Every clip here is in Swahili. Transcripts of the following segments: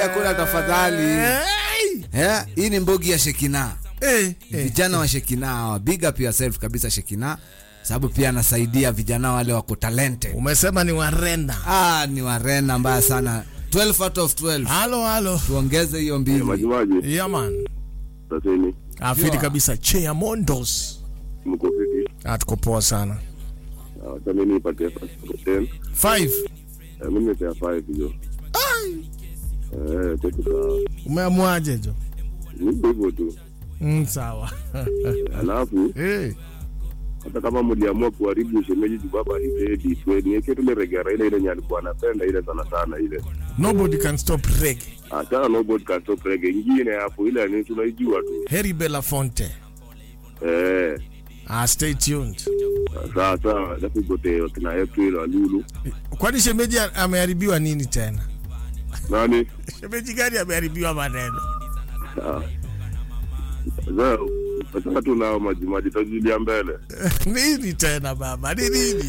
hakuna tafadhali. Hey! Eh, hii ni mbogi ya Shekina. Eh, eh. Vijana wa Shekina hawa. Big up yourself kabisa Shekina. Sababu pia anasaidia vijana wale wako talented. Umesema ni warenda. Ah, ni warena mbaya sana. 12 out of 12. Halo halo. Tuongeze hiyo mbili. Majimaji Yeah man. taseni Afidi Yeah. kabisa Chea Mondos. mko fiti. Ah, tuko poa sana. Ah, Acha mimi nipatie first to ten. 5. Eh, Mimi nipatia five hiyo. Eh, tatu sawa. Umeamuaje jo? Ni hivyo tu. Mm, sawa. Alafu Eh. hata kama mliamua kuharibu shemeji juu baba alipedi niweke tule regera ile ile yenye alikuwa anapenda ile sana sana ile. Nobody can stop reggae. Achana na nobody can stop reggae ingine hapo ile ni tunaijua tu. Harry Belafonte. Eh, Ah, stay tuned. sawa sawa. Alafu kote wakina April Walulu. Kwani shemeji a- ameharibiwa nini tena? Nani? Shemeji gani ameharibiwa maneno? Ah. Sasa sasa tunao majimaji tajulia mbele. nini tena baba? Ni nini?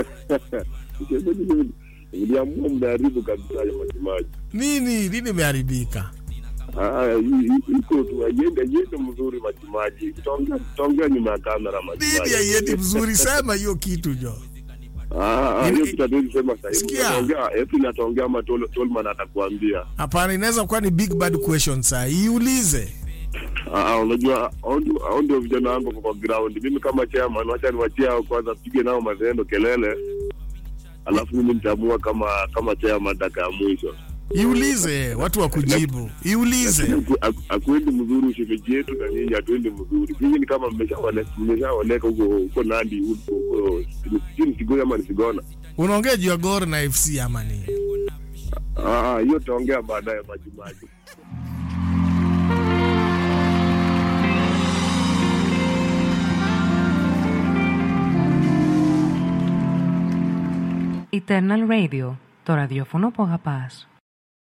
Niliamua mnaharibu kabisa ya majimaji. Nini? Nini imeharibika? Ah, hii- hii- iko tu aiende aiende mzuri majimaji. Tutaongea tutaongea nyuma ya kamera Nini majimaji. haiendi mzuri? Sema hiyo kitu jo. Ah, ah, Nini- hiyo tutatuwezi sema sasa hivi. Sikia. Tutaongea, April ataongea ama Tol- Tolman atakuambia. Hapana, inaweza kuwa ni big bad question saa. Iulize. Ah, ah, unajua hao ndio- hao ndio vijana wangu wako kwa ground. Mimi kama chairman wacha niwachie hao kwanza pige nao mazendo kelele. Alafu mimi nitaamua kama kama chairman dakika ya mwisho. Iulize watu wa kujibu. Iulize. Aku- aku- akuendi mzuri ushemeji yetu na nyinyi hatuendi mzuri. Nyinyi ni kama mmeshaone- mmeshaoneka huko huko Nandi huko huko sijui ni Sigona ama ni Sigona. Unaongea juu ya Gor na FC ama nini? Ah, ah, hiyo tutaongea baadaye majimaji. Eternal Radio, το ραδιόφωνο που αγαπάς.